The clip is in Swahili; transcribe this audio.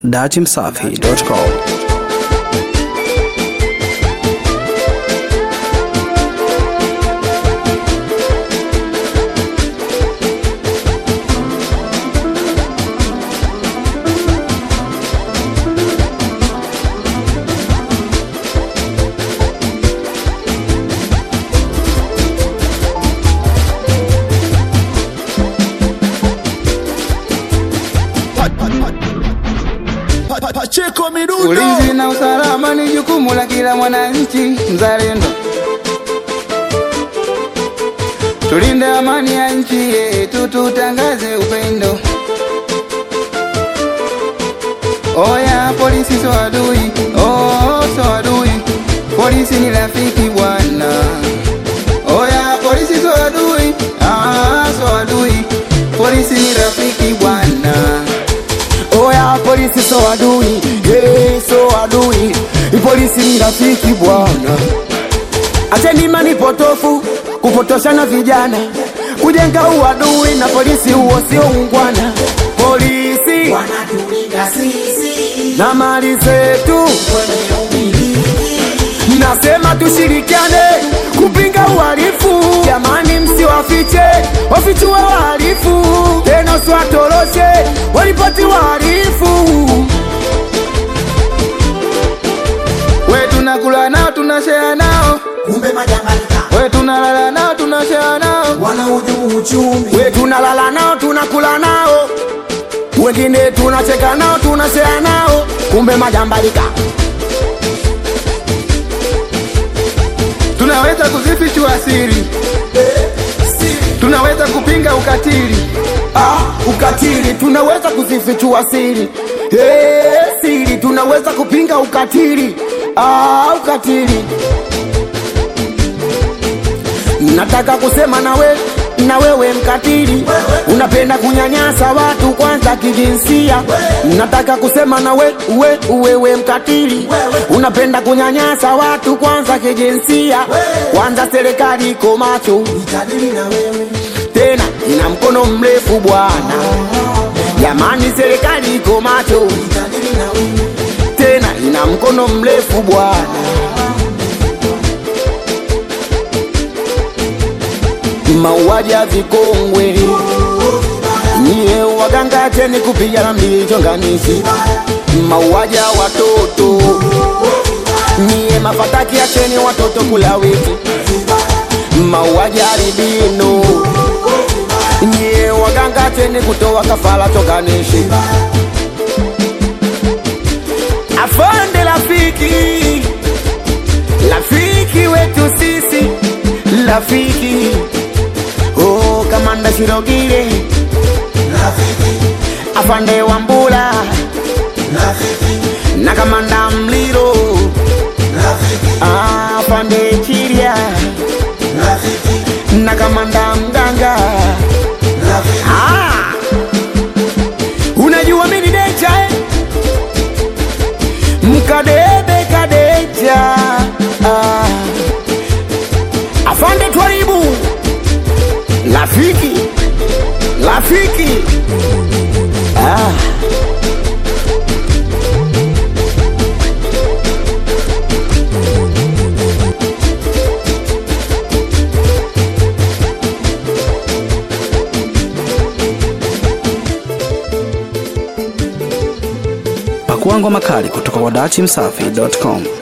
datimsafi.com Pacheko Midundo. Ulinzi na usalama ni jukumu la kila mwananchi mzalendo. Tulinde amani ya nchi yetu, tutangaze upendo. Oya, polisi so adui, oh, so adui. Polisi ni rafiki bwana. Oya, polisi so adui, ah, so adui. Polisi ni rafiki bwana. Oya, polisi so adui, hey, so adui. Polisi ni rafiki bwana. Acheni imani potofu kupotoshana vijana, kujenga uadui na polisi, huo sio ungwana. Polisi wanatulinda sisi na mali zetu, kwenye umiliki nasema tushirikiane kupinga uhalifu. Jamani, msiwafiche wafichue wahalifu, tena usiwatoroshe walipoti wahalifu. We tunakula nao tunashare nao, kumbe majambalika we tunalala nao tunashare nao. wanahujumu uchumi we tunalala nao tunakula nao wengine tunacheka nao tunashea nao kumbe majambalika Tunaweza kuzifichua siri, tunaweza kupinga ukatili. ah, ukatili tunaweza kuzifichua siri hey, siri tunaweza kupinga ukatili ah, ukatili nataka kusema nawe na wewe mkatili unapenda kunyanyasa watu kwanza kijinsia nataka kusema na we, we, wewe mkatili unapenda kunyanyasa watu kwanza kijinsia kwanza serikali iko macho itadili na wewe tena ina mkono mrefu bwana jamani serikali iko macho itadili na wewe tena ina mkono mrefu bwana mauaji ya vikongwe nyie waganga cheni kupigana mlichonganishi mauaji ya watoto nyie mafataki acheni watoto kula wiki mauaji ya albino nyie waganga cheni kutoa kafara chonganishi afande rafiki rafiki wetu sisi rafiki oh, kamanda shirogile rafiki afande wambula rafiki na kamanda mliro rafiki ah, afande chiria rafiki na kamanda mganga rafiki ah, unajua mini decha eh? mkadebe kadeja ah, afande twaribu rafiki rafiki ah. Pakua ngoma kali kutoka kwa datimsafi.com.